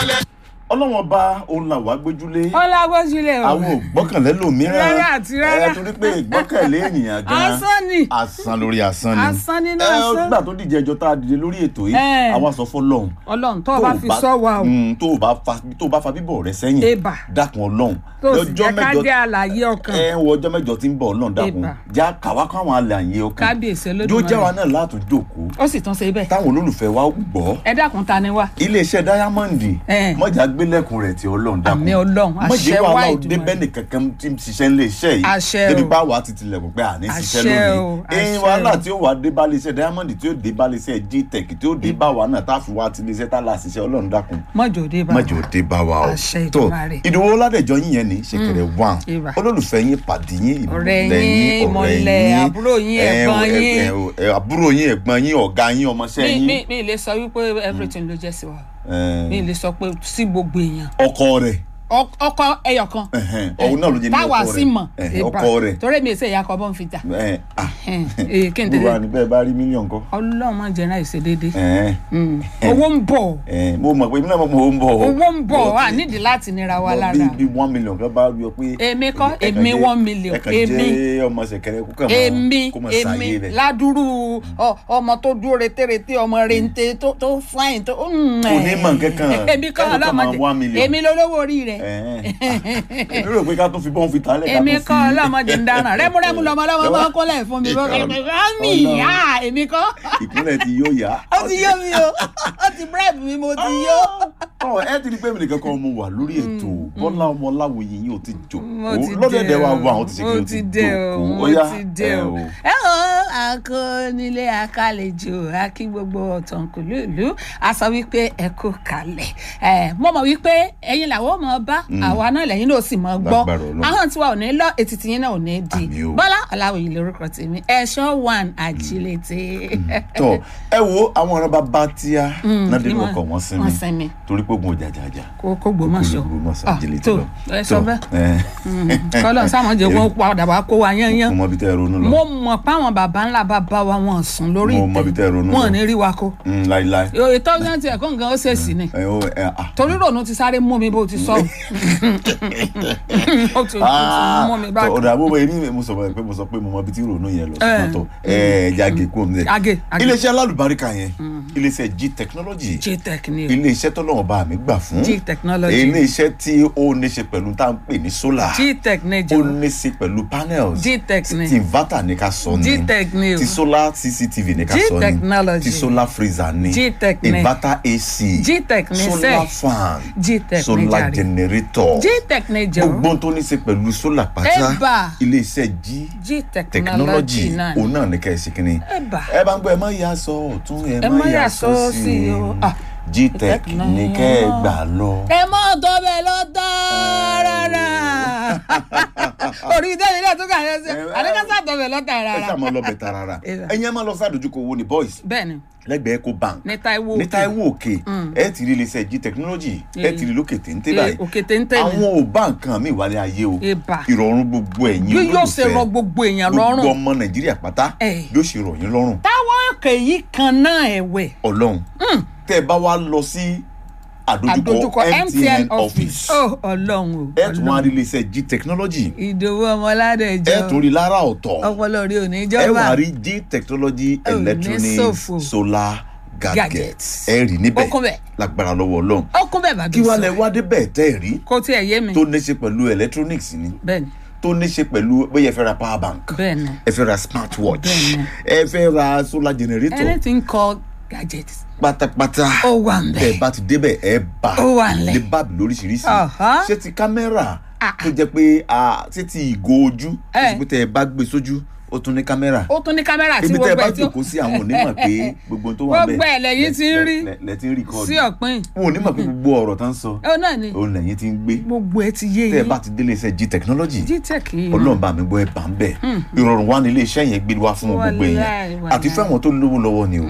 ọlọ́wọ́n ọba òun là wá gbójúlé ọlágbójúlé o àwọn ò gbọ́kànlé lòmíràn Rárá àti rárá. ẹ torí pé ìgbọ́kànlé ènìyàn gan asán ni asán lórí asán ni Asán nínú ẹ asán. nígbà tó díje ẹjọ́ tá a dìde lórí ètò yìí Ẹ. àwa sọ fọ́lọ́run ọlọ́run tó o bá fi sọ wa o Mm, tó o bá fa tó o bá fa bíbọ̀ rẹ sẹ́yìn Ebà. dákun ọlọ́run tó o sì jẹ́ ká jẹ́ àlàyé ọkàn ẹ wọ ọjọ́ mẹ́jọ tí ń bọ̀ ọlọ́run dákun Ebà. já kàwá káwọn àlàyé ọkàn kábíyèsí yóò jẹ́ wa olódùmarè náà látún jókòó ó sì tún ṣe bẹ́ẹ̀ táwọn olólùfẹ́ wa gbọ́ ẹ dákun ta ni wá iléeṣẹ́ dáyámọ́ǹdì Ẹ. mọ̀jà gbélẹ̀kùn rẹ̀ tí ọlọ́run dákun Àmín Ọlọ́run, àṣẹ mọ̀jẹ̀ wá wàhálà Ìdùmarè. òde bẹ́ẹ̀ni kankan tí ń ṣiṣẹ́ ń lè ṣe yìí Àṣẹ débi o. bá wàá ti tilẹ̀kùn pé àní ṣiṣẹ́ Àṣẹ o, lónìí ẹ̀yin àṣẹ wàhálà o. tí ó wàá dé bá iléeṣẹ́ dáyámọ́ǹdì tí ó dé bá iléeṣẹ́ gtech tí ó dé bá wa náà tá a fi wá ti iléeṣẹ́ tá a là ṣiṣẹ́ ọlọ́run dákun mọ́jọ́ dé bá mọ̀jẹ̀ òde bá wa o Àṣẹ tó Ìdùmarè. ìdòwò ládẹjọ yín yẹn ní ṣèkèrè wàn Ìbà. olólùfẹ́ yín pàdé yín Ọ̀rẹ́ ìmọ̀lẹ̀ yín, ìmọ̀lẹ̀, àbúrò yín, ẹ, ẹ̀gbọ́n ẹ, yín. ẹ, ẹ, àbúrò yín ẹ̀gbọ́n yín ọ̀gá yín ọmọọṣẹ́ mi yín mi mi lè sọ wípé everything ló jẹ́ sí wa ẹ, mi lè sọ pé sí gbogbo èèyàn ọkọ rẹ̀ Ọ- ọkọ ẹyọ kan ẹ̀hẹ́n, òun náà ló jẹ́ ní táwa ọkọ sì rẹ̀ mọ̀ ẹ̀hẹ́n, Ìbà. ọkọ rẹ̀ torí mi ìṣe ìyá kan bọ́ ń fi jà ẹ̀, ah, Ẹ̀hẹ́n, kí n gbogbo tẹ̀lé àní bẹ́ẹ̀ bá rí mílíọ̀nù kọ́ ọlọ́run máa jẹ́ ráì ṣe déédéé ẹ̀hẹ́n, Mm. owó ń bọ̀ ẹ̀hẹ́n, mo mọ̀ pé mílíọ̀nù mọ̀ mo ń bọ̀ o. owó ń bọ̀ Bọ̀ wà tí- nídìí láti nira wa bọ̀ lára bí bí one million kan bá rí ọ pé Èmi kọ́, ẹ kàn èmi jẹ́- one million, ẹ kàn èmi. jẹ́ ọmọ ṣẹ̀kẹ̀rẹ̀ kó kàn mọ́ èmi kó mọ̀ èmi ṣàyè rẹ̀ ládùúrú ọ- ọmọ tó dúró retéreté ọmọ rente tó tó fáìn tó. Kò ní mọ̀ nǹkankan. èmi kọ́ Kẹ́lò kan máa one ọlọ́mọdé million. èmi lolówó orí rẹ̀ Ẹ̀hẹ́n. èmi rò pé ká tún fi bọ́n fi tálẹ̀ ká èmi tún kọ́ fi- ọlọ́mọdé ń dáràn rẹ́múrẹ́mú lọmọ lọ́mọ máa ń kọ́lẹ̀ fún mi bọ́ Ìkà- mi Ọlọ́run. yá èmi kọ́ ìkúnlẹ̀ ti yóò yá. ó ti yó mi o ó ti bribe mi mo ti yó. ọ ẹ ti di pé mi nìkan kan mo wà lórí ètò bọ́lá ọmọ láwòye yìí ó ti mo jòkó ti lọ́dẹ̀dẹ̀ wa dé wà o ó ti ṣe kí mo ó ti ti dé o jòkó mo ó yá ti dé ẹ o. ẹ o akónílé akálejò akí gbogbo ọ̀tọ̀nkùlú ìlú a sọ wípé ẹ kú kalẹ̀ ẹ mo mọ̀ wípé ẹ̀yin làwọn mọ̀ bá àwa náà lẹ́yìn náà sì mọ̀ gbọ́ Lágbára Ọlọ́run. ahọ́n tiwa ò ní lọ etí tiyín náà ò ní di Àmín o. bọ́lá ọ̀làwòye lórúkọ tèmi ẹ̀ṣọ́ one àjílété. tọ ẹ wo àwọn ọ̀rọ̀ bàbá tíá nádé ní lọkọ̀ wọ́n- wọ́n sinmi wọ́n sinmi. torí pé ogun jàjàjà kó kó gbòmọ̀ṣọ́ Ògbómọ̀ṣọ́ Ah, àjílété tó lọ. ẹ sọ Tọ, bẹ́ẹ̀ ẹ, kọ́lọ́ sáwọn jẹ́ wọ́n padà wá kó wa yányán mo mọ ibi tẹ́ ẹ ronú lọ mo mọ̀ páwọn baba ńlá bàbá wa wọn sùn lórí Mo mọ ibi tẹ́ ẹ ronú wọn ò lọ. ní rí wa kó Mm, láíláí ètò ọjọ́ ti ẹ̀kọ́ nǹkan ó ṣèṣì ni ẹ ó ẹ à. torí rònú ti sáré mú mi bó ti sọ ó ti ó ti mú mi bá tọ, ọ̀dà àbúrò èmi mo sọ pé mo sọ pé mo mọ ibi tí ronú yẹn lọ Ẹ. ṣùgbọ́n tọ ẹ jáde kú omi Age, age. iléeṣẹ́ alálùbáríkà yẹn iléeṣẹ́ g technology jtech ni o iléeṣẹ́ tọ́lọ́wọ́n bá mi gbà fún G technology. iléeṣẹ́ tí ó ní ṣe pẹ̀lú tá à ń pè ní solar gtech ni ó jọ ní ṣe pẹ̀lú panels G-Tech ni. ti inverter ní ká sọ ni G-Tech ni o. ti solar cctv ní ká sọ ni G-Technology. ti solar freezer ni G-Tech ni. inverter ac G-Tech ni solar sẹ́. fan G-Tech ni solar jàre. generator gtech ni jọ gbogbo tó ní ṣe pẹ̀lú solar pátá Ẹ̀bà. iléeṣẹ́ g gtechnology technology náà òun ni náà ní ká ẹ ṣe kínní Ẹ̀bà. ẹ bá ń gbọ́ ẹ má yà sọ ọ̀tún ẹ Ẹ má má yà yà sọ sọ sí sí o. Ah, gtech ní kẹ́ ẹ gbà lọ. ẹ mọ tó bẹ lọ tààràrà orí tẹ́lẹ̀ náà tó kà yẹn sẹ́ Ẹ- àdékásá tó bẹ lọ ẹ tààràrà ṣáà máa lọ bẹ̀ tarara Ẹ̀bà. ẹ̀yin ẹ máa lọ sádojúkọ owó ní boys bẹ́ẹ̀ni lẹ́gbẹ̀ẹ́ eco bank ní Táíwò ní Òkè. Táíwò òkè ẹ ti rí iléeṣẹ́ g technology ẹ Eh. ti rí lókè téńté Eh, báyìí òkè téńté ni. àwọn ò bá nǹkan mi wálé ayé o Ẹ̀bà. ìrọ̀rùn gbogbo ẹ̀yin bí yóò ṣe olólùfẹ́ rọ gbogbo èèyàn gbogbo lọ́rùn ọmọ nàìjíríà pátá Eh. bí ó ṣe rọ̀ yín lọ́rùn táwọn òkè yìí kan náà ẹ̀wẹ̀ ọlọ́run tẹ́ ẹ bá wá lọ sí àdójúkọ àdójúkọ mtn office ó ọlọ́run o ẹ tún wá rí iléeṣẹ́ g technology ìdòwú ọmọládẹjọ ẹ tún rí lára ọ̀tọ̀ ọpọlọ rí òní ẹ ìjọba wá rí g technology Ò ní electronic ṣòfò. solar gadget Gadgets. ẹ rí níbẹ̀ Ó kún bẹ̀. lágbára lọ́wọ́ ọlọ́run ó kún bẹ́ẹ̀ bá kí bí wàá sọ lẹ wá débẹ̀ tẹ́ ẹ rí kó tiẹ̀ yé mi tó ní ṣe pẹ̀lú electronics ni bẹ́ẹ̀ni tó ní ṣe pẹ̀lú bóyá ẹ fẹ́ ra power bank bẹ́ẹ̀ni ẹ fẹ́ ra smartwatch Bẹ́ẹ̀ni. ẹ fẹ́ ra solar generator anything called gadget pátápátá ó wà ń bẹ̀. tẹ́ ẹ bá ti débẹ̀ ẹ bá Ó wà ńlẹ̀. lè báàbì lóríṣiríṣi Ọ̀hán. ṣé ti kámẹ́rà Ah. tó jẹ́ pé ah, ṣé ti ìgò ojú tó Eh. ṣe pé tẹ́ ẹ bá gbé sójú ó tún ní kámẹ́rà ó tún ní kámẹ́rà tí ibi tẹ́ ẹ gbogbo bá ẹ̀ tí ó jòkó sí àwọn onímọ̀ pé gbogbo tó wà bẹ́ẹ̀ Gbogbo ẹ̀ lẹ́yìn tí ń rí. lẹ- lẹ ti ń rí kọ́ọ̀dù sí ọ̀pìn wọn ò ní mọ̀ pé gbogbo ọ̀rọ̀ tó ń sọ ó náà ni òun lẹ́yìn ti ń gbé gbogbo ẹ̀ ti yé tẹ́ ẹ yín bá ti délé iṣẹ́ g technology gtech yìí ọlọ́run bá mi gbọ́ ẹ bá ń bẹ̀ ìrọ̀rùn wa ní ilé iṣẹ́ yẹn gbé wá fún gbogbo Wàláì, èèyàn wàláì. àti fún àwọn tó lówó lọ́wọ́ ni o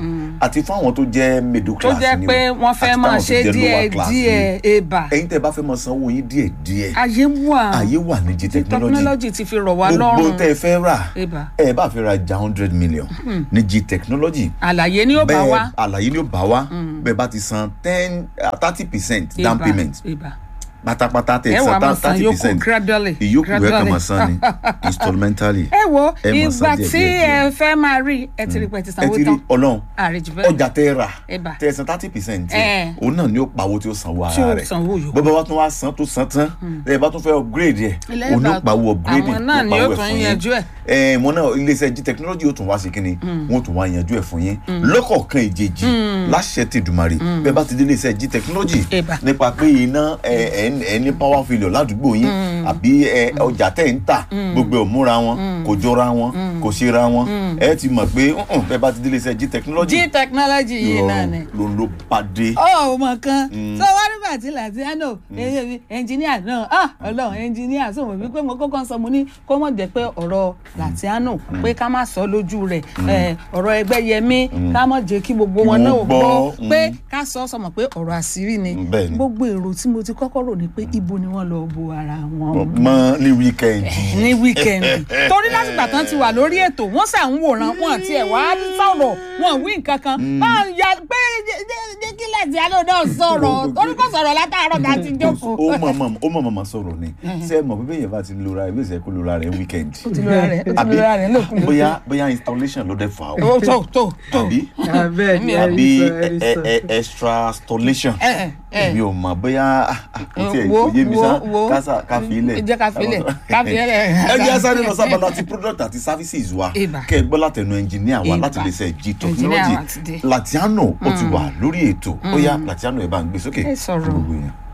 àti fún àwọn tó jẹ́ middle tó class jẹ́ ni o, pé wọ́n fẹ́ àti máa táwọn tó ṣe jẹ́ díẹ̀ lower class ni o. díẹ̀ ebà ẹ̀yin tẹ́ bá fẹ́ máa sanwó yín díẹ̀ díẹ̀ ayé wà àyè wà ní jí technology technology ti fi rọ̀ wá gbogbo lọ́rùn tẹ́ ẹ fẹ́ rà ebà ẹ bá fẹ́ ra ja hundred million ní jí technology àlàyé ni ó bá wa bẹ́ẹ̀ àlàyé ni ó bá wa bẹ́ẹ̀ bá ti san ten thirty percent down ebà payment ebà pátápátá tẹ̀ ẹ wà máa san san thirty yòókù percent gradually ìyókù ẹ̀ kàn gradually. máa san ni installmentally ẹ wo ẹ máa san ìgbà díẹ̀, tí díẹ̀, ẹ díẹ̀. fẹ́ máa rí ẹ ti rí pé ẹ ti ẹ sanwó ti rí tán ọlọ́run àrèjì bẹ́ẹ̀ ọjà tẹ́ rà Ẹ̀bà. tẹ́ san thirty percent Ẹ̀. òun náà ni ó pawó tí ó sanwó tí ó ara rẹ̀ sanwó yòókù. bọ́bá wa tún wá san tó san tán ẹ bá tún fẹ́ upgrade ẹ̀ Ilé òun ló ìbá- pawó upgrading àwọn náà ló ni pawó yóò ẹ̀ tún fún yín. yanjú ẹ̀. ẹ mọ náà iléeṣẹ́ jí technology yóò tún wá sí kínni wọ́n tún wá yanjú ẹ̀ fún yín lọ́kọ̀ọ̀kan ìjèjì láṣẹ ti dùmarè bẹ́ẹ̀ bá ti dé iléeṣẹ́ jí technology Ẹ̀bà. nípa pé iná ẹ ẹ ẹ ní power failure ládùúgbò yín àbí ẹ ọjà tẹ̀ ń tà gbogbo ẹ̀ ò múra wọn kò jọra wọn kò ṣera wọn ẹ ti mọ̀ pé "Mm-mm, bẹ́ẹ̀ bá ti dé iléeṣẹ́ jí technology jí technology yìí náà ni. ló ló bá dé. ó mọ kan tó wá nígbà tí latiano ẹnjìníà náà ah ọlọ́run ẹnjìníà sọ wọn wípé mo kọ́kọ́ sọ mo ní kó mọ̀ jẹ́ pé ọ̀rọ̀ latiano pé ká má sọ lójú rẹ̀ eh, ọ̀rọ̀ ẹgbẹ́ yẹmí ká mọ̀ jẹ́ kí gbogbo wọn Wọ́n náà gbọ́ gbọ́, pé mm. ká sọ sọmọ pé ọ̀rọ̀ àṣírí ni Mm, bẹ́ẹ̀ ni. gbogbo èrò tí mo ti kọ́kọ́ rò ni pé ibo ni wọ́n lọ bo ara wọn mọ ní wíkẹ́ndì. ní wíkẹ́ndì torí látìgbà tán ti wà lórí ètò wọ́n sà ń wòran wọn àti ẹ̀ wá sọ̀rọ̀ wọn wí nǹkan kan máa ya pé jẹ́ kí lẹ́tì alẹ́ náà sọ̀rọ̀ torí kò sọ̀rọ̀ látàárọ̀ tá a ti jókòó. ó mọ̀ mọ̀ ó mọ̀ mọ̀ sọ̀rọ̀ ni ṣé ẹ mọ̀ pé bẹ́ẹ̀ yẹn bá ti lora ẹ̀ bí ìṣẹ́ kó lora rẹ̀ wíkẹ́ndì. ó ti lóra rẹ̀ ó ti lóra rẹ̀ lókun lókun. bóyá bóyá installation ló dé fà ó ó tó tó tó. àbí abeg àbí ẹrí ẹ- sọ ẹ- ẹ- extra installation ẹ ẹ ẹ èmi ò mọ̀ bóyá ah, ah, kò tiẹ̀ wo kò yé mi sá wo wo kásá káfí ilẹ̀. jẹ́ ká fi ilẹ̀ ká fi ilẹ̀. ẹ jẹ́ sáré lọ sábà láti product àti services wa Ìbà. kẹ́ ẹ gbọ́ látẹnu engineer wa Ìbà. láti lè ṣe G Engineer technology wa ti dé. Latiano ó ti wà lórí ètò ó yá Latiano ẹ bá ń gbé sókè Ẹ sọ̀rọ̀. fún gbogbo yẹn.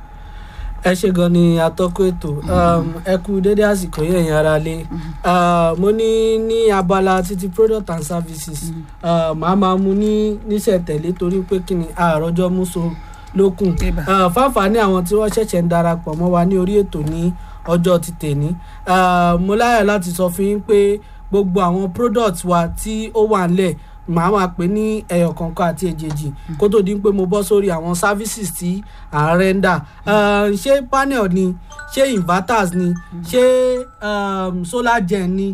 ẹ ṣe gan ni atọ́kùn ètò um, ẹ kú dédé àsìkò yẹn yẹn ara lé Uh, mo ní ní abala títí product and services uh, màá máa mu ní níṣẹ̀tẹ̀lé torí pé kí ni àròjọ múso lókun Ìbà. Uh, fáfàní àwọn tí wọ́n ṣẹ̀ṣẹ̀ ń darapọ̀ mọ́ wa ní orí ètò ní ọjọ́ ti tèní Uh, mo láyọ̀ láti sọ fún yín pé gbogbo àwọn product wa tí ó wà ńlẹ̀ màá máa pè ní ẹyọ kọ̀ọ̀kan àti èjèèjì kó tó di pé mo bọ́ sórí àwọn services tí à ń rẹ́ńdà Uh, ṣé panel ni ṣé inverters ni ṣé um, solar gen ni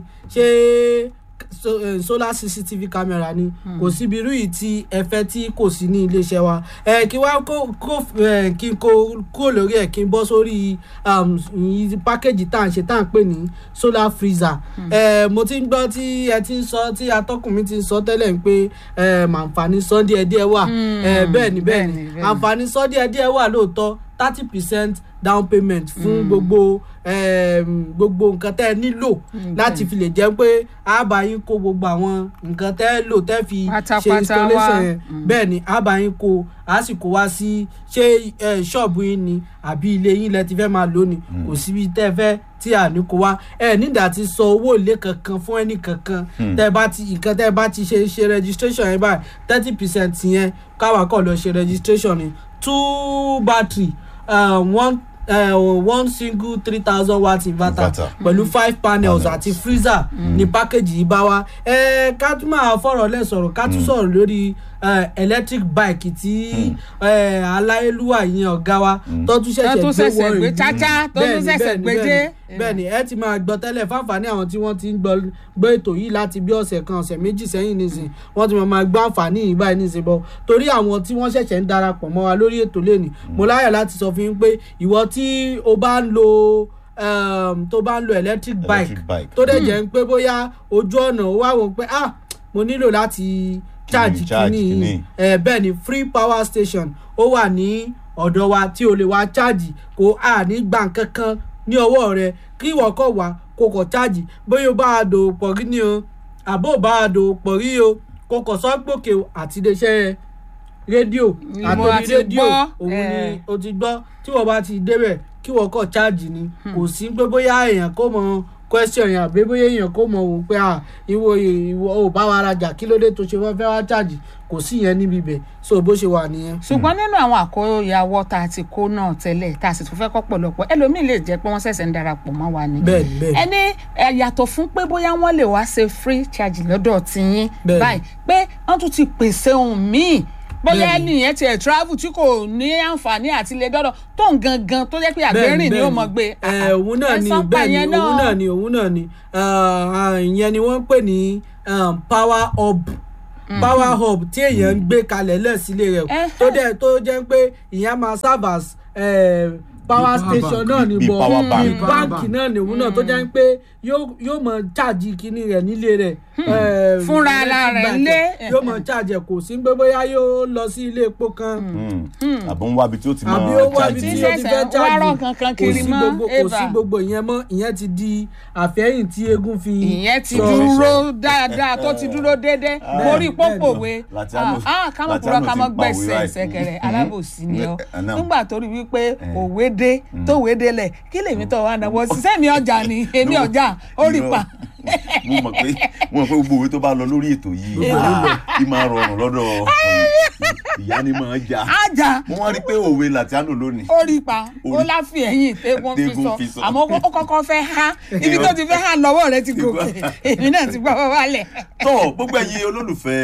ṣé so, eh, solar cctv camera ni kò síbi irú yìí tí ẹ fẹ́ tí kò sí ní iléeṣẹ́ wa ẹ kí wá kó kó ẹ kí n kó kó lórí ẹ kí n bọ́ sórí um, ìyí pákéjì tá à ń ṣe tá à ń pè ní solar freezer ẹ mo ti ń gbọ́ tí ẹ ti ń sọ tí atọ́kùn mi ti ń sọ tẹ́lẹ̀ ń pé ẹ màǹfààní sọ díẹ̀díẹ̀ wà ẹ bẹ́ẹ̀ ni bẹ́ẹ̀ ni bẹ́ẹ̀ ni, bẹ́ẹ̀ ni. àǹfààní sọ díẹ̀díẹ̀ wà lóòótọ́ thirty percent down payment fún gbogbo um, gbogbo nǹkan tẹ́ ẹ nílò láti fi lè jẹ́ pé a bá yín kó gbogbo àwọn nǹkan tẹ́ ẹ lò tẹ́ fi ṣe Pátápátá installation wá. yẹn bẹ́ẹ̀ ni a bá yín kó a sì kó wá sí ṣé eh, ṣọ́ọ̀bù yín ni àbí ilé yín lẹ ti fẹ́ máa lò ní kò síbi tẹ́ ẹ fẹ́ tí a ní kó wá ẹ nígbà tí sọ owó ilé kankan fún ẹnì kankan tẹ́ ẹ bá ti nǹkan tẹ́ ẹ bá ti ṣe ṣe registration yẹn báyìí thirty percent yẹn káwa kọ̀ lọ ṣe registration ni two battery um, one uh, one single three thousand watt inverter Inverter. pẹ̀lú five panels Panels. àti freezer ní pákéjì yìí bá wa ẹ ká tún máa fọ̀rọ̀ lẹ̀ sọ̀rọ̀ ká tún sọ̀rọ̀ lórí eh, electric bike tí eh, aláyélúwà yẹn ọ̀gá wa tó tún Tó tún ṣẹ̀ṣẹ̀ ṣẹ̀ṣẹ̀ gbé gbé wọ́n cháchá, tó tún ṣẹ̀ṣẹ̀ gbé dé. bẹ́ẹ̀ ni ẹ ti máa gbọ́ tẹ́lẹ̀ fáǹfààní àwọn tí wọ́n ti ń gbọ́ gbọ́ ètò yìí láti bí ọ̀sẹ̀ kan ọ̀sẹ̀ méjì sẹ́yìn nísìn wọ́n ti máa máa gbọ́ àǹfààní yìí báyìí nísìn bọ́ torí àwọn tí wọ́n ṣẹ̀ṣẹ̀ ń darapọ̀ mọ́ wa lórí ètò lẹ́nìí mo láyọ̀ láti sọ fún yín pé ìwọ tí o bá ń lo um, tó bá ń lo electric bike Electric bike. tó dẹ̀ jẹ́ ń pé bóyá ojú ọ̀nà ó wá wò ó pé ah mo nílò láti charge charge kínní kínní. ẹ bẹ́ẹ̀ ni free power station ó wà ní ọ̀dọ̀ wa tí o lè wá charge kó a ní gbà kankan ní ọwọ́ rẹ kí ìwọ kọ̀ wá kó kọ̀ charge bóyá o bá a dò pọ̀ rí ni o àbó o bá a dò pọ̀ rí o kó kọ̀ sọ́gbòkè àti iléeṣẹ́ rédíò Ni mo àtòrí ti rédíò gbọ́, òun ni eh. o ti gbọ́ tí wọ́n bá ti débẹ̀ kí wọ́n kọ̀ charge ni kò sí pé bóyá èèyàn kó mọ question yẹn àbí bóyá èèyàn kò mọ̀ wò pé ah ìwọ ìwọ ò bá wa rajà kí ló dé tó ṣe wọ́n fẹ́ wá charge kò sí yẹn níbi ibẹ̀ so bó ṣe wà nìyẹn. ṣùgbọ́n nínú àwọn àkóyawọ́ tá a ti kó náà tẹ́lẹ̀ tá a sì tún fẹ́ kọ́ pọ̀lọpọ̀ ẹlòmíì lè jẹ́ pé wọ́n ṣẹ̀ṣẹ̀ ń darapọ̀ mọ́ wa ni. Bẹ́ẹ̀ni, bẹ́ẹ̀ni. ẹni ẹ, yàtọ̀ fún pé bóyá wọ́n lè wá ṣe free charge lọ́dọ̀ tiyín Bẹ́ẹ̀ni. báyìí pé wọ́n tún ti pèsè ohun míì bóyá Bẹ́ẹ̀ni. ẹnìyẹn tiẹ̀ travel tí kò ní àǹfààní àti lè dọ́dọ̀ tó ń gangan tó jẹ́ pé àgbérìn ni ó mọ̀ gbé. ẹ òun náà ẹ ni sọ pa bẹ́ẹ̀ yẹn ni òun náà ni òun náà ni Ah, ìyẹn ni wọ́n ń pè ní um, power hub power hub tí èèyàn ń gbé kalẹ̀ lẹ́sílẹ̀ rẹ̀ Ẹhẹ́. tó dẹ̀ tó jẹ́ pé ìyẹn máa serve as eh, power power station bank. náà ni Bí bọ̀ power bank. bí báǹkì náà ni òun náà tó jẹ́ pé yóò yóò mọ cháàjì kíní rẹ̀ nílé rẹ̀ eh, Fúnra ara electric rẹ̀ bike ńlé. yóò mọ cháàjì ẹ̀ kò sí pé bóyá yóò lọ sí ilé epo kan àbọ̀ ń wá ibi tí ó ti máa àbí ó wá ibi charge tí yẹn. ó ti fẹ́ Ṣẹ̀ṣẹ̀ wá rọ̀ cháàjì kankan kò kiri sí mọ́, gbogbo kò sí Eva. gbogbo ìyẹn mọ́ ìyẹn ti di àfẹ́yìn tí eégún fi ìyẹn ti sọ- dúró dáadáa tó ti dúró déédéé mórí pópòwe Latiano- kámọ́ kúrọ́ Latiano kámọ́ ti pa òwe gbẹ̀sẹ̀ báyìí. ṣẹ̀kẹ̀rẹ̀ Mhm. alábòsí ni ọ Eh, náà. nígbà tó rí wípé òwe dé tó òwe délẹ̀ kí lèmi tó wà náwó sísẹ́ mi ọjà ni èmi No, ọjà ó rí irọ́. pa mo mọ̀ pé mo mọ̀ pé gbogbo òwe tó bá lọ lórí ètò yìí kí máa rọrùn lọ́dọ̀ ìyá ni máa jà ájà mo wá rí i pé òwe Latiano lónìí ó rí pa ó Orí. láfi ẹ̀yìn tẹ́gùn fi Tẹ́gùn sọ fi sọ. àmọ́ ó kọ́kọ́ fẹ́ há ibi tó ti fẹ́ há lọ́wọ́ rẹ ti gòkè èmi náà ti gbọ́ wálẹ̀. tó gbogbo ẹ̀yin olólùfẹ́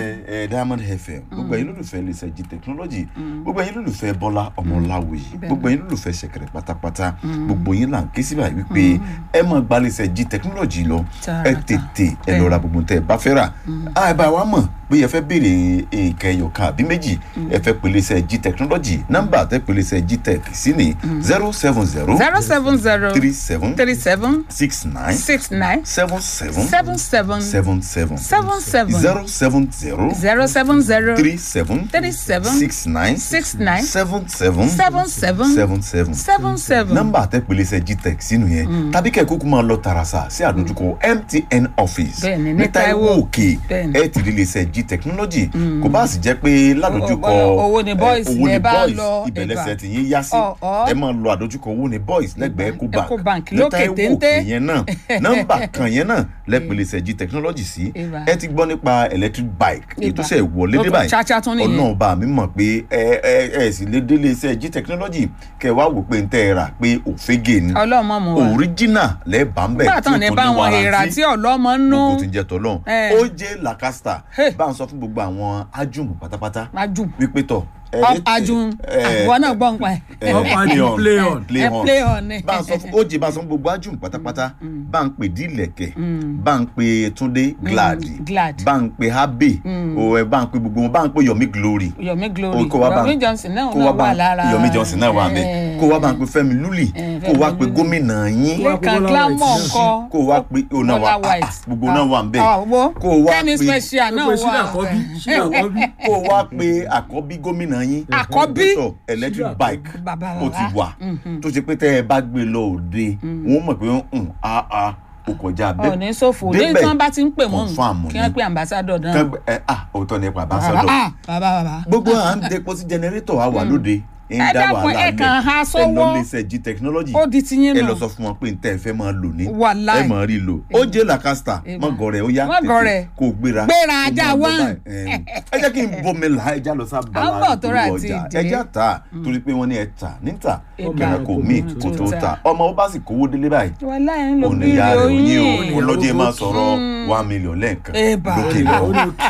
ẹ Diamond FM gbogbo ẹ̀yin olólùfẹ́ iléeṣẹ́ G technology gbogbo ẹ̀yin olólùfẹ́ Bọ́lá Ọmọláwòyí gbogbo ẹ̀yin olólùfẹ́ ṣẹ̀kẹ̀rẹ̀ pátápátá gbogbo yín là ń ké síbà wípé ẹ máa gba iléeṣẹ́ G technology lọ ẹ Tààràtà. tètè ẹ lọ ra gbogbo tẹ ẹ bá fẹ́ rà á ẹ bá wa mọ̀ bí ẹ fẹ́ béèrè nǹkan ẹyọ kan àbí méjì ẹ fẹ́ pè iléeṣẹ́ G technology nọ́mbà tẹ pè iléeṣẹ́ G tech sí ni zero seven zero zero seven zero three seven three seven six nine six nine seven seven seven seven seven seven seven seven zero seven zero zero seven zero three seven three seven six nine six nine seven seven seven seven seven seven seven seven. nọ́mbà àtẹ̀pẹ̀lẹsẹ̀ gtech sínú yẹn tàbí kẹ́ kúkú máa lọ tààràsà sí àdójúkọ mtn office Bẹ́ẹ̀ni, ní ní Táíwò Táíwò. òkè Bẹ́ẹ̀ni. ẹ ti rí iléeṣẹ́ g technology kò bá sì jẹ́ pé ládójúkọ Owó- owó ni eh, boys owó lẹ ni bá boys lọ, ìbẹ̀lẹ̀sẹ̀ Eva. tí yín yá sí Ọ̀, ọ̀. ẹ máa lọ àdójúkọ owó ni boys lẹ́gbẹ̀ẹ́ ecobank Ecobank ní lókè Táíwò téńté. òkè yẹn náà nọ́mbà kan yẹn náà lẹ́pẹ̀lẹsẹ̀ g technology sí Eva. ẹ ti gbọ́ nípa electric bike èyí tó Eva. ṣe wọlé dé Ó tún báyìí chacha tún nìyẹn. ọ̀nà ọba mi mọ̀ pé ẹ ẹ ẹ sì lè délé iṣẹ́ g technology kẹ wá wò pé n tẹ́ ẹ rà pé òfégè ni ọlọ́mọ mu wa original lẹ́ẹ̀bà ń bẹ̀ nígbà tán ní bá wọn èèrà tí ọlọ́mọ ń nú gbogbo ti ń jẹ tọ́lọ́n Eh. ó jẹ́ lacasta Hey. bá ń sọ fún gbogbo àwọn ájùmù pátápátá ajùn wípé tọ̀ ẹ- Ọ- ẹ- ajùn ẹ- àwọn náà gbọ́ ń pa ẹ̀. ẹ- Up and play on, play on. play ẹ on play on ni. bá ń sọ fún ó jẹ́ bá ń sọ fún gbogbo ájùmù pátápátá bá ń pè dílẹ̀kẹ̀ bá ń pè túndé glad Glad. bá ń pè habe o ẹ bá ń pè gbogbo wọn bá ń pè yomi glory yomi glory kó wá bá yomi johnson náà kó náà wá bá wà lára yomi johnson náà wà mẹ Eh, kó wá bá ń pè fẹ́mi lúlì Eh, kó wá Fẹ́mi pè Lúlì. gómìnà yín lẹ́kan Bọ́lá glamour White. ńkọ́ kó wá pè ó náà wà Bọ́lá White. ah, gbogbo náà wà ń bẹ Ah, wo kó wá kẹ́mi pè special náà Gbogbo Ṣínà wà Àkọ́bí Ṣínà Àkọ́bí. kó wá pè àkọ́bí gómìnà yín Àkọ́bí? Dr. electric Ṣínà bike Bàbá ó ti bàbá. wà tó ṣe pé tẹ́ ẹ bá gbé lọ òde wọ́n mọ̀ pé ń a a ó kọjá bẹ́ẹ̀ ọ̀ní ṣòfò ní tí wọ́n bá ti ń pè wọ́n confam kí ni. wọ́n pe ambassador náà Kẹ́gbẹ́- ẹ ah òótọ́ nípa bàbá ambassador ah, bàbá bàbá gbogbo à ń depo sí jẹnẹrétọ̀ wa wà lóde ń Ẹ dá dákun, wàhálà ẹ kàn há ẹ sọ́wọ́. lọ lè ṣe g technology ó di tiyín ẹ nù lọ sọ fún wọn pé n tẹ́ ẹ fẹ́ máa lò ní Wàláì. ẹ máa rí lò ó jẹ́ làkàstà Eba. mọ̀gọ́ rẹ̀ ó yá Mọ́ gọ̀rẹ̀. kó o gbéra Gbéra kó o ajá máa lọ wá. báyìí. Ẹm, ẹ jẹ́ kí n bomi là ẹja lọ sá À ń bala bọ̀ tó rà ìpolówó tí ọjà dé. ẹja ta torí pé wọ́n ní ẹ tà níta Eba. kẹrẹ kò mí kó tó ta ọmọ ó bá sì kówó délé báyìí wàláì ń lo òun bíi ìyá rẹ̀ òyìn o oyin olóde máa sọ̀rọ̀ one million lẹ́ẹ̀kan Eba. lókè ó lọ́wọ́. ní òkì.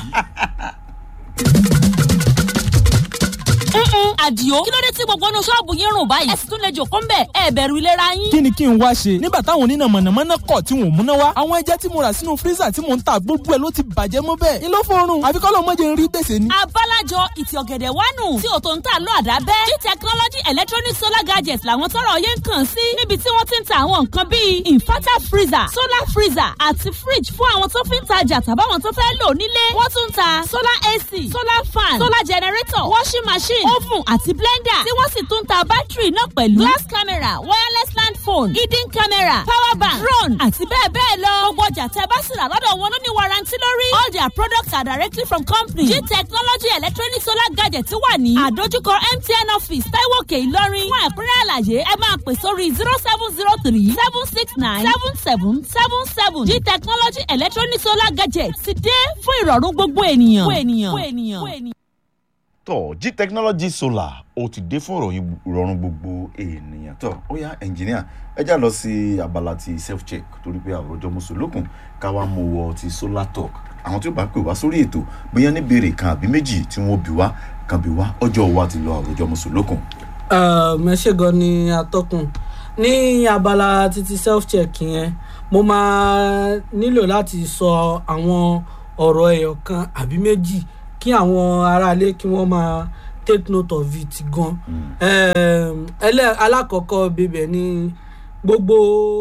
Mm-mm, àdìo kí ló dé tí gbogbo inú ṣọ́ọ̀bù yín rùn báyìí ẹ sì tún lè jòkó ń bẹ̀ ẹ bẹ̀rù ìlera yín. kí ni kí n wá ṣe nígbà táwọn oníná mọ̀nàmọ́ná kọ̀ tí wọn ò múná wá àwọn ẹja tí mo rà sínú fírísà tí mò ń ta gbogbo ẹ̀ ló ti bàjẹ́ mọ́ bẹ́ẹ̀ ni ló fọrùn àfi kọ́ lọ́ọ́ mọ́jẹ ń rí gbèsè ni. abálájọ ìtì ọ̀gẹ̀dẹ̀ wánu tí ò tó ń tà lọ àdábẹ́ g technology electronic solar gadgets làwọn tọrọ yẹn ń kàn sí níbi tí wọ́n ti ń ta àwọn nǹkan bíi inverter freezer solar freezer àti fridge fún àwọn tó fi ń tajà tàbáwọn tó fẹ́ lò nílé wọ́n tún ń ta solar ac solar fan solar generator washing machine oven àti blender tí wọ́n sì tún ta bátìrì náà pẹ̀lú glass camera wireless land phone hidden camera power bank drone àti bẹ́ẹ̀ bẹ́ẹ̀ lọ. gbogbo ọjà tẹ́ bá sì rà lọ́dọ̀ wọn ló ní warranty lórí. all their products are directly from company. g technology electronic solar gadget wà ní àdójúkọ mtn office taiwo òkè ìlọrin. fún ẹ̀kúnrẹ́ àlàyé ẹ máa pè sórí zero seven zero three seven six nine seven seven seven seven g technology electronic solar gadget ti dé fún ìrọ̀rùn gbogbo ènìyàn. gbogbo ènìyàn. gbogbo ènìyàn. gbogbo ènìyàn. tọ g technology solar ó ti dé fún ìròyìn ìrọ̀rùn gbogbo ènìyàn tọ ó yá ẹnjìníà ẹ já lọ sí abala ti self check torí pé àwòrán mùsùlùkùn ká wá mú wọ ti solar talk àwọn tí ó bá pè wá sórí ètò bóyá ní béèrè kan àbí méjì tí wọn bí wá kan bí wá ọjọ́ wa ti lọ àwòrán mùsùlùkùn. mẹ́ṣẹ̀ gan ni atọ́kùn ní abala títí self check yẹn mo máa nílò láti sọ àwọn ọ̀rọ̀ ẹ̀yọ̀ kan àbí méjì kí àwọn aráalé kí wọ́n máa take note of it gan. Um, ẹlẹ́ alákọ̀ọ́kọ́ bíbẹ̀ ni gbogbo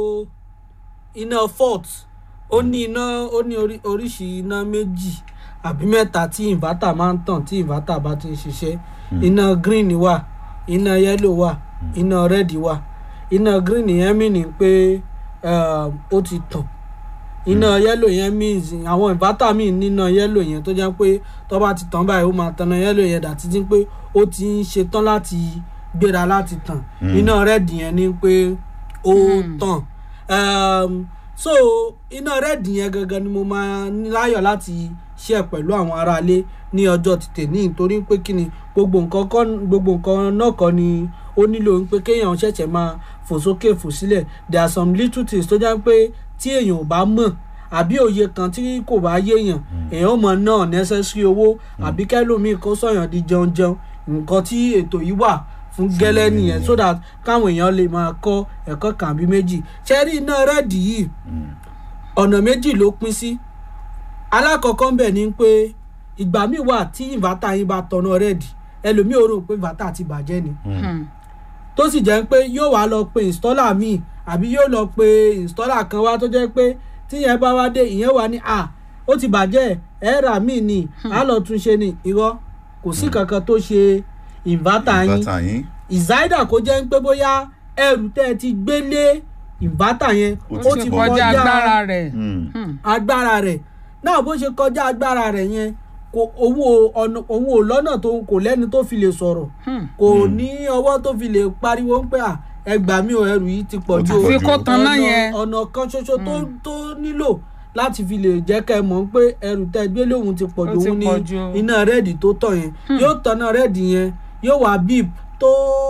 iná fault ó ní iná ó ní orí- oríṣi iná méjì àbí mẹ́ta tí inverter máa ń tàn tí inverter bá ti ń ṣiṣẹ́ iná green wà iná yellow wà iná red wà iná green yẹn mì ní pé um, ó ti tàn iná yellow yẹn means àwọn inverter míì níná yellow yẹn tó jẹ́ pé tó bá ti tàn báyìí ó máa tanná yellow yẹn dàtí tí pé ó ti ń ṣetán láti gbéra láti tàn iná red yẹn ni pé ó tàn um, so iná red yẹn gangan ni mo máa ní láyọ̀ láti share pẹ̀lú àwọn aráalé ní ọjọ́ tètè ní nítorí pé kí ni gbogbo nǹkan kọ́ gbogbo nǹkan náà kọ́ ni ó nílò pé kéèyàn ṣẹ̀ṣẹ̀ máa fò sókè fò sílẹ̀ there are some little things tó jẹ́ pé tí èèyàn ò bá mọ̀ àbí òye kan tí kò bá yéèyàn èèyàn mọ̀ náà necessary owó àbí kẹ́lòmíì kó sọ̀yàn di jẹun jẹun nǹkan tí ètò yìí wà fún gẹ́lẹ́ nìyẹn so that káwọn èèyàn lè máa kọ́ ẹ̀kọ́ kan àbí méjì ṣẹ́rí iná rẹ́ẹ̀dì yìí ọ̀nà méjì ló pín sí alákọ̀ọ́kọ́ ń bẹ̀ ni pé ìgbà míì wà tí ìvátà yín bá tọ̀nà rẹ́ẹ̀dì ẹlòmíì ò rò pé ìvátà ti bàjẹ́ ni tó sì jẹ́ pé yóò wá lọ pe installer míì àbí yóò lọ pe installer kan wá tó jẹ́ pé tíyẹn bá wá dé ìyẹn wà ní à ó ti bàjẹ́ ẹ̀ rà míì ni á lọ tún ṣe ni irọ́ kò sí kankan tó ṣe ìvátà yín bàtà yín ìzáídà kó jẹ́ pé bóyá ẹrù tẹ́ ẹ ti gbé lé ìvátà yẹn Ó ó ti ti kọjá kọjá agbára rẹ̀. Mm. agbára rẹ̀ náà bó ṣe kọjá agbára rẹ̀ yẹn kò òun ò ọ̀nà òun ò lọ́nà tó kò lẹ́ni tó fi lè sọ̀rọ̀ kò ní ọwọ́ tó fi lè pariwo ń pẹ́ à ẹgbàá mi ò ẹrù yìí ti pọ̀ Ó ti ju pọ̀ fi jù. kó tanná ọ̀nà- yẹn. ọ̀nà kan ṣoṣo tó tó nílò láti fi lè jẹ́ ká ẹ mọ̀ pé ẹrù tẹ́ gbé lóhun ti pọ̀ Ó ju ti òun ní pọ̀ jù. iná rẹ́ẹ̀dì tó tàn yẹn yóò tanná rẹ́ẹ̀dì yẹn yóò wá bíp tó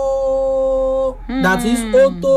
that is ó tó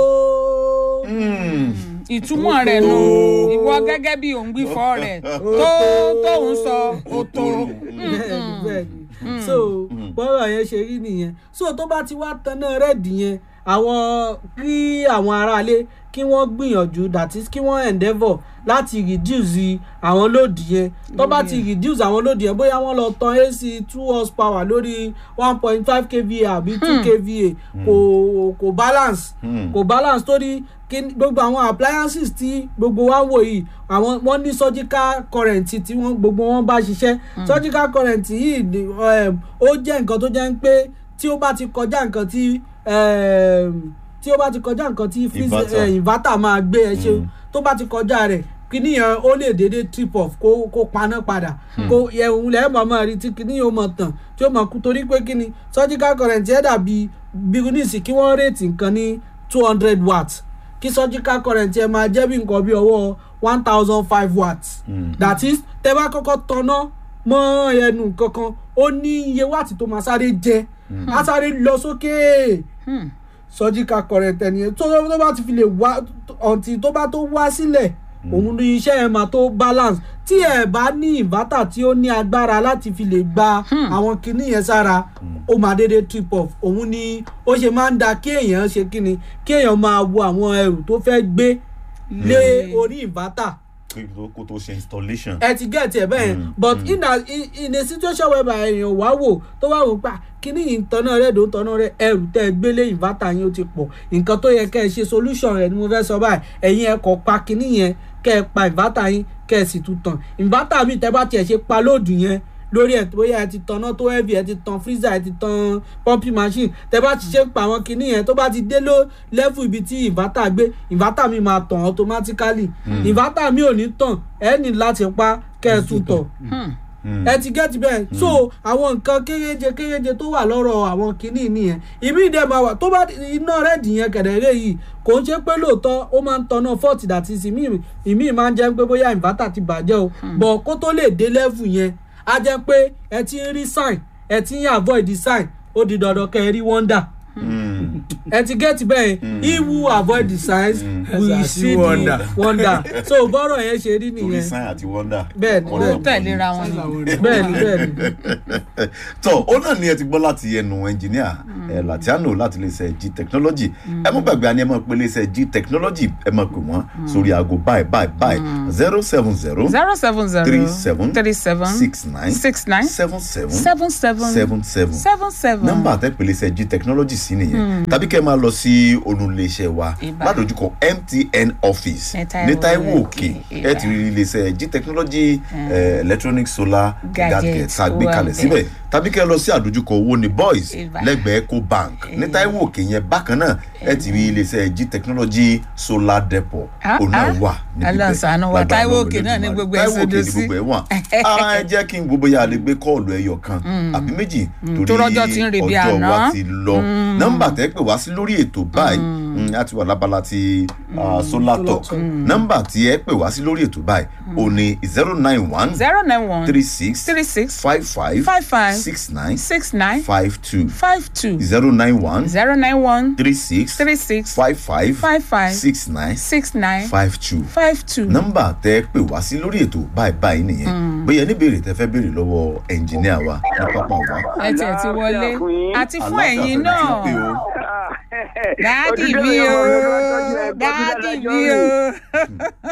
Mm. ìtumọ̀ rẹ̀ nù ìwọ gẹ́gẹ́ bí òǹgbífọ́ rẹ̀ tó tóun sọ ó tó. bẹ́ẹ̀ni bẹ́ẹ̀ni so bọ́rọ̀ yẹn ṣe rí nìyẹn so tó bá ti wá tanná rẹ́ẹ̀dì yẹn àwọn kí àwọn aráalé kí wọ́n gbìyànjú that is kí wọ́n endeavour láti reduce àwọn lòdì yẹn tó bá ti reduce àwọn lòdì yẹn bóyá wọ́n lọ tan ac two horsepower lórí one point five kva àbí two kva kò kò balance Hmm. kò balance torí kí ni- gbogbo àwọn appliances tí gbogbo wa ń wò yìí àwọn wọn ní surgical current tí wọn gbogbo wọn bá ṣiṣẹ́ surgical current yìí ni, um, ó jẹ́ nǹkan tó jẹ́ ń pé tí ó bá ti kọjá nǹkan tí um, tí ó bá ti kọjá nǹkan tí freeze- Inverter. eh, inverter máa gbé ẹ ṣe tó bá ti kọjá rẹ̀ kíní yẹn ó lè dédé trip off kó kó paná padà kó ẹ̀hún lẹ́yìn mọ̀ máa rí tí kíní yóò mọ̀ tàn tí ó mọ̀ kú torí pé kíni surgical current yẹn dàbí bírínísì kí wọ́n rètí nǹkan ní two hundred watts kí surgical current yẹn máa jẹ́ bí nǹkan bí ọwọ́ one thousand five watts Mm. that is tẹ́ bá kọ́kọ́ tanná mọ́ ẹnu kankan ó ní iye wáàtì tó máa sáré jẹ á sáré lọ sókè surgical current ẹni yẹn tó tó bá ti fi lè wá ọ̀ǹtì tó bá tó wá sílẹ̀ òun ní iṣẹ́ ẹ̀ máa tó balance tí ẹ̀ bá ní inverter tí ó ní agbára láti fi lè gba àwọn kinní yẹn sára ó máa dédé trip off òun ni ó ṣe máa ń da kí èèyàn ṣe kíni kí èèyàn máa wo àwọn ẹrù tó fẹ́ gbé lé orí inverter kí tó- kó tó ṣe installation. ẹ ti get ẹ bẹ́ẹ̀ Mm, but mm. in a in, in a situation whereby èèyàn wá wò tó wá wò pa kíní yìí ń tanná rẹ̀ tó ń tanná rẹ̀ ẹrù tẹ́ ẹ gbélé inverter yín ó ti pọ̀ nǹkan tó yẹ kẹ́ ẹ ṣe solution rẹ̀ ni mo fẹ́ sọ báyìí ẹ̀yin ẹ kọ̀ pa kíní yẹn kẹ́ ẹ pa inverter yín kẹ́ ẹ sì tún tàn inverter mi tẹ́ bá tiẹ̀ ṣe pa lóòdù yẹn lórí ẹ̀ bóyá ẹ ti tanná tó heavy ẹ ti tan freezer ẹ ti tan pumping machine tẹ bá ti ṣe ń pa àwọn kinní yẹn tó bá ti dé ló level ibi tí inverter gbé inverter mi máa tàn automatically inverter mi ò ní tàn ẹ ní láti pa kẹ́ ẹ tún tọ̀ ẹ ti get bẹ́ẹ̀ so àwọn nǹkan kéréje kéréje tó wà lọ́rọ̀ àwọn kinní nìyẹn ìmí ìdẹ́ máa wà tó bá iná rẹ́ẹ̀dì yẹn kẹ̀dẹ̀rẹ́ yìí kò ń ṣe pé lóòótọ́ ó máa ń tanná fọ́ọ̀tì dàtí sí ìmí ìmí máa ń jẹ́ pé bóyá inverter ti bàjẹ́ o bọ̀ kó tó lè dé level yẹn á jẹ́ pé ẹ ti ń rí sign ẹ ti ń avoid the sign ó di dandan kẹ́ ẹ rí wonder ẹ ti get bẹ́ẹ̀ he who avoid the signs will Shall see see the wonder. wonder so bọ́rọ̀ yẹn ṣe rí torí nìyẹn sign àti wonder. Bẹ́ẹ̀ni, Ọ̀rọ̀ bẹ́ẹ̀ni. ọ̀pọ̀ tẹ̀léra wọn ni. bẹ́ẹ̀ni bẹ́ẹ̀ni. tọ ó náà ni ẹ ti gbọ́ láti ẹnu ẹnjìníà ẹ latiano láti iléeṣẹ́ g technology ẹ mọ́ gbàgbé àni ẹ mọ̀ pé iléeṣẹ́ g technology ẹ mọ̀ pé wọ́n sórí aago báyìí báyìí báyìí zero seven zero zero seven zero three seven three seven six nine six nine seven seven seven seven seven seven seven seven. nọ́mbà àtẹ̀pẹ́ iléeṣẹ́ g technology sí nìyẹn tàbí kẹ́ ẹ máa lọ sí olùléeṣẹ́ wa Ìbá. ládojúkọ mtn office Ní Táíwò ní Táíwò Òkè, òkè ẹ ti rí iléeṣẹ́ g technology eh, electronic solar Gadget gadget tá a gbé wà kalẹ̀ bẹ́ẹ̀. síbẹ̀ tàbí kẹ́ ẹ lọ sí àdójúkọ owó ní boys Ìbá. lẹ́gbẹ̀ẹ́ eco bank ní Táíwò òkè yẹn bákan náà ẹ ti rí iléeṣẹ́ g technology solar depot Ah, òun náà ah. wà níbi Ọlọ́run ṣàánú wa, Lágbára Táíwò Ọlọ́run òkè náà ní Olódùmarè. gbogbo ẹ̀ Táíwò òkè sodo ní sí. gbogbo ẹ̀ wà Ah, ẹ jẹ́ kí n gbogbo yà lè gbé kọ́ọ̀lù ẹyọ kan àbí méjì tó rọ́jọ́ ti ń re bí ọjọ́ àná. wa ti lọ nọ́mbà tẹ́ pè wá sí lórí ètò báyìí mm, a ti wà lábala ti ah, solar talk nọ́mbà tí ẹ pè wá sí lórí ètò báyìí ò ní zero nine one zero nine one three six three six five five five five six nine six nine five two five two zero nine one zero nine one three six three six five five five five six nine six nine five two five two. nọ́mbà tẹ́ pè wá sí lórí ètò báyìí báyìí nìyẹn bóyá ní béèrè tẹ́ fẹ́ béèrè lọ́wọ́ ẹnjìníà wa ní pápá wa. ẹ tiẹ̀ ti wọlé Àlàáfíà fún yín. àti fún Àlàáfíà ẹ̀yin fẹ́ni tí ń náà pè o. dáàdì Òtítọ́ mi ìyàwó o ló bá tọ́jú ẹ̀, gbọ́dọ̀ dáàdì dájọ́ mi rẹ̀. o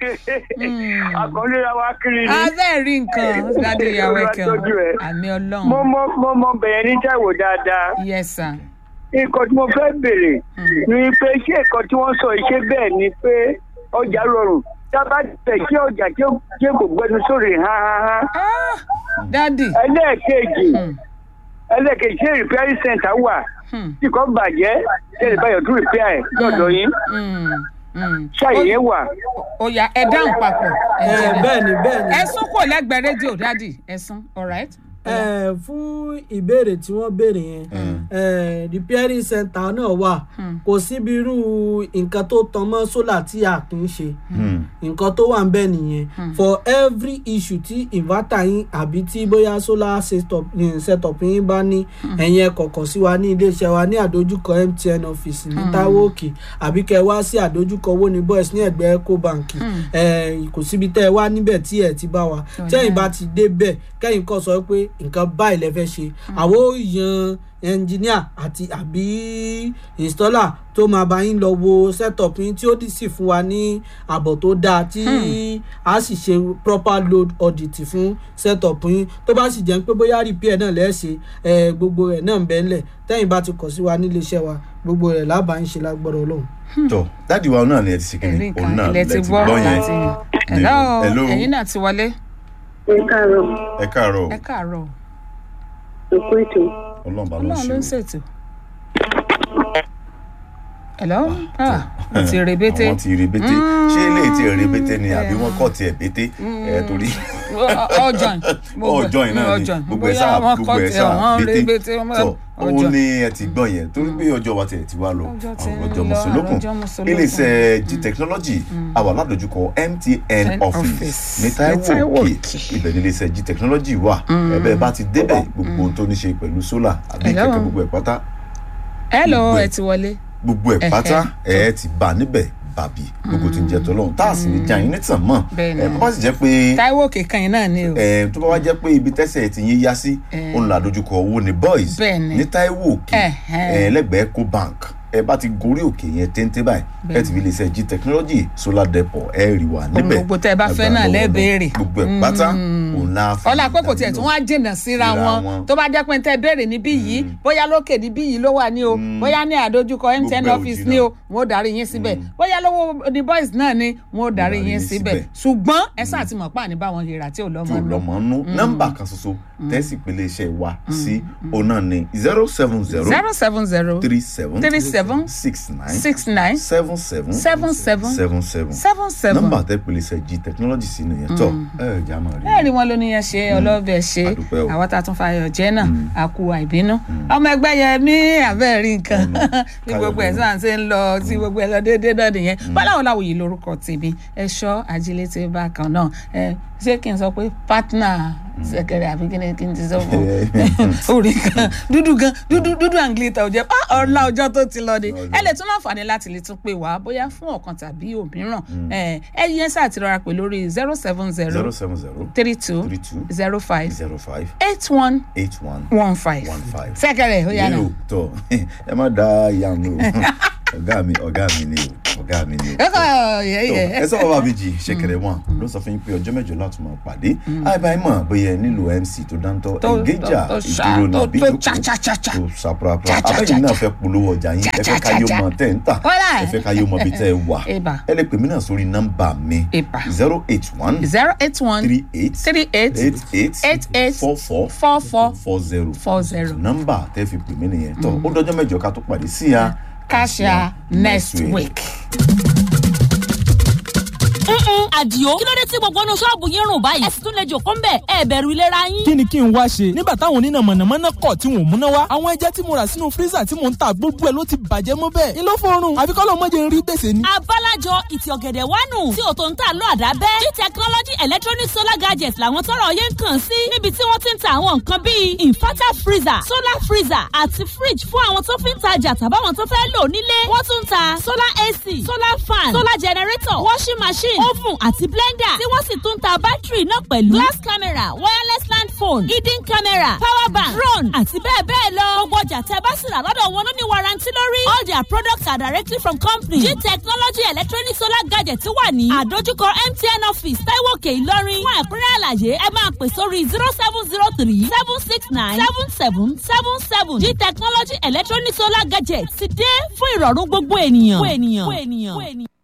àkọlé ra wa kiri ni. abẹ́ rí nǹkan dáàdì ìyàwó ẹ̀kẹ́ Olúwa tọ́jú ẹ̀. àmì mo ọlọ́run mọ mo mọ bẹ̀yẹn ní Táíwò dáadáa yes sir. nǹkan tí mo fẹ́ béèrè ni pé ṣé nǹkan tí wọ́n sọ yìí ṣé bẹ́ẹ̀ ni pé ọjà rọrùn tábà tẹ̀ kí ọjà tí ó tí kò gbẹnu sórí hán hán hán Ah, dáàdì ẹlẹ́ẹ̀kejì ẹlẹ́ẹ̀kejì ṣé repair center wà Hmm. tí kò bàjẹ́ tẹ̀lé báyọ̀ tún repair ẹ̀ lọ́dọ̀ yín Mm, mm. ṣáàyè yẹn wà. ó yá ẹ dáhùn papọ̀ ẹ engineer. bẹ́ẹ̀ ni bẹ́ẹ̀ ni ẹ sún kò lẹ́gbẹ̀ẹ́ rédíò dáàdì ẹ sún alright. ẹ fún ìbéèrè tí wọ́n béèrè yẹn ẹ repairing center náà wà kò síbi irú nǹkan tó tan mọ́ sólà tí a kì í ṣe nǹkan tó wà ń bẹ̀ nìyẹn for every issue tí inverter yín àbí tí bóyá solar setup yín setup yín bá ní ẹ̀yin ẹ kọ̀ọ̀kan sí wa ní iléeṣẹ́ wa ní àdójúkọ MTN office ní Táíwò Òkè àbí kẹ́ ẹ wá sí àdójúkọ owó ní boys ní ẹ̀gbẹ́ Ecobank ẹ kò síbi tẹ́ ẹ wá níbẹ̀ tí ẹ ti bá wa tẹ́yìn bá ti débẹ̀ kẹ́yìn kọ́ sọ pé nǹkan báyìí lẹ fẹ́ ṣe àwọn ò yan ẹnjìníà àti àbí installer tó máa bá yín lọ wo setup yín tí ó dì sí fún wa ní àbọ̀ tó dáa tí a sì ṣe proper load audit fún setup yín tó bá sì jẹ́ pé bóyá repair náà lẹ́ẹ̀ṣẹ̀ ẹ̀ gbogbo rẹ̀ náà ń bẹ ńlẹ̀ tẹ́yìn bá ti kọ̀ sí wa nílé iṣẹ́ wa gbogbo rẹ̀ lábàá ń ṣe lágbọ́dọ̀ ọlọ́run. tọ dáàdi wa náà ni ẹ ti ṣe ẹ̀rí kìnnì òun nǹkan náà ilẹ̀ ti gbọ́ gbọ́ yẹn láti hello Hello. ẹ̀yin náà ti wọlé ẹ káàárọ̀ ẹ káàárọ̀ ẹ káàárọ̀ òkú ètò Ọlọ́run bá ló ń ọlọ́run ló ń ṣe ṣètò. hello ah mo ti rebete àwọn ti rebete ṣé ilé ti rebete ni àbí wọn kọ tiẹ̀ bété ẹ torí ọjọ́n ọjọ́ yìí náà ni gbogbo ẹ sáà gbogbo ẹ sáà bété tọ òun ni ẹ ti gbọ́ yẹn torí pé ọjọ́ wa tiẹ̀ ti wá lọ Ọjọ́ ti ń ọjọ́ lọ, mùsùlùkùn ọjọ́ mùsùlùkùn. iléeṣẹ́ g technology àwa ládojúkọ mtn office office ní ní Táíwò Táíwò Òkè Òkè. ibẹ̀ ní iléeṣẹ́ g technology wà ẹ̀bẹ̀ bá ti débẹ̀ gbogbo ohun tó ní ṣe pẹ̀lú solar àbí Hello. kẹ̀kẹ́ gbogbo ẹ̀ pátá hello gbogbo ẹ̀. ẹ ti wọlé gbogbo ẹ̀ pátá ẹ̀ ti bà níbẹ̀ bàbí gbogbo tí ń jẹ tọ́lọ́run tá a sì ní já yín nítàn mọ́ Bẹ́ẹ̀ ni. ẹ̀ bó bá sì jẹ́ pé Táíwò Òkè kan yìí náà ni o ẹ̀ tó bá wá jẹ́ pé ibi tẹ́sẹ̀ ti yín yá sí Eh. òun là dojúkọ owó ní boys Bẹ́ẹ̀ ni. ní Táíwò Òkè Ẹ̀hẹ́n. ẹ̀ lẹ́gbẹ̀ẹ́ Eco Bank ẹ bá ti gorí òkè yẹn téńté báyìí ẹ ti fi lè ṣe g technology solar depot ẹ rí wa níbẹ̀ gbogbo tẹ́ ẹ bá fẹ́ Agbára náà lọ́wọ́ lẹ́ Ọlọ́run. béèrè. gbogbo ẹ̀ pátá òun la fi ọlá pé kò tiẹ̀ tún wá jìnnà síra Síra wọn wọn. tó bá jẹ́ pé tẹ́ béèrè níbí yìí bóyá lókè níbí yìí ló wà ní o bóyá ní àdójúkọ mtn Gbogbo ẹ̀ ò office jìnnà. ní o wọn ò darí yín síbẹ̀ bóyá lówó ní boys náà ni wọn ò darí darí yín yín síbẹ̀ síbẹ̀. ṣùgbọ́n ẹ sáà ti mọ̀ pé àní báwọn hìrà tí ò lọ́mọ tí ò nù. lọ́mọ nú nọ́mbà kan ṣoṣo tẹ́sí ìpele iṣẹ́ wa sí òun náà ni zero seven zero zero seven zero three seven three seven six nine six nine seven seven seven seven seven seven seven seven. nọ́mbà tẹ́ ìpele iṣẹ́ g technology sí nìyẹn tọ́ ẹ ẹ̀ já máa rí bẹ́ẹ̀ ni wọ́n ló níyẹn ṣe ọlọ́bẹ̀ ṣe Àdúpẹ́ o. àwọn tá a tún fàyọ̀ jẹ́ náà a kú àìbínú ọmọ ẹgbẹ́ yẹn ní abẹ́rẹ́ nǹkan Ọ̀nà. bí gbogbo ẹ̀ sáà ṣe ń lọ tí gbogbo ẹ̀ lọ déédéé náà nìyẹn báláwo làwọn yìí lórúkọ tèmi ẹ̀ṣọ́ ajílété bákan náà ẹ ṣé kí n sọ pé pátánà sẹkẹrẹ àbí kí ni kí n ti sọ fún orí kan dúdú gan dúdú dúdú àǹgílítà òjẹ ọ̀la ọjọ́ tó ti lọ ni ẹ lè tún láǹfààní láti lè tún pè wá bóyá fún ọ̀kan tàbí òmíràn ẹ ẹ yẹn sáà ti rọra pè lórí zero seven zero zero seven zero three two three two zero five zero five eight one eight one one five one five. sẹkẹrẹ ó yára yẹ́lò tọ́ ẹ má da ìyanu o ọ̀gá mi ọ̀gá mi ni o ọ̀gá mi ni o. ẹ kọ Tọ́, yẹ ẹ sọ bàbá méjì ṣẹ̀kẹ̀rẹ̀ wọn ló sọ fún yín pé ọjọ́ mẹ́jọ láti máa pàdé àìbáyé mọ̀ bóyá ẹ nílò mc tó dáńtọ́ Tó- ẹ̀ngẹ́jà tó- tó ṣá- ìdúró tó- nàbí tó ìjókòó cha-cha-cha-cha. tó ṣàprápra Cha-cha-cha-cha. abẹ́yìn náà fẹ́ polówó ọjà yín ẹ fẹ́ ká yóò mọ tẹ́ ń tà Kọ́lá. ẹ fẹ́ ká yóò mọ bí tẹ́ ẹ wà Eba. ẹ lè pè mí náà sórí nọ́mbà mi Eba. zero eight one zero eight one three eight three eight eight eight eight eight four four four four four zero four zero. nọ́mbà tẹ́ fi pè mí nìyẹn tọ́ ó dọjọ́ mẹ́jọ ká tó pàdé sí ya Kasia next week. Mm-mm, àdìo kí ló dé tí gbogbo inú ṣọ́ọ̀bù yín rùn báyìí ẹ sì tún lè jòkó ńbẹ̀ ẹ bẹ̀rù ìlera yín. kí ni kí n wá ṣe nígbà táwọn oníná mọ̀nàmọ́ná kọ̀ tí wọn ò múná wá àwọn ẹja tí mo rà sínú fírísà tí mò ń ta gbogbo ẹ̀ ló ti bàjẹ́ mọ́ bẹ́ẹ̀ ni ló fọrùn àfi kọ́ ló mọ̀ jẹ́ ń rí gbèsè ni. abálájọ ìtì ọ̀gẹ̀dẹ̀ wánu tí òtò ń tà lọ àdábẹ́ g technology electronic solar gadgets làwọn tọrọ yẹn ń kàn sí níbi tí wọ́n ti ń ta àwọn nǹkan bíi inverter freezer solar freezer àti fridge fún àwọn tó fi ń tajà tàbáwọn tó fẹ́ lò nílé wọ́n tún ń ta solar ac solar fan solar generator washing machine oven àti blender tí wọ́n sì tún ń ta bátìrì náà pẹ̀lú glass camera wireless land phone hidden camera power bank drone àti bẹ́ẹ̀ bẹ́ẹ̀ lọ gbogbo ọjà tẹ́ bá sì rà lọ́dọ̀ wọn ló ní warranty lórí all their products are directly from company g technology electronic solar gadget wà ní àdójúkọ mtn office taiwoke ìlọrin fún ẹ̀kúnrẹ́ àlàyé ẹ máa pè sórí zero seven zero three seven six nine seven seven seven seven g technology electronic solar gadget ti dé fún ìrọ̀rùn gbogbo ènìyàn. Gbogbo ènìyàn. Gbogbo ènìyàn.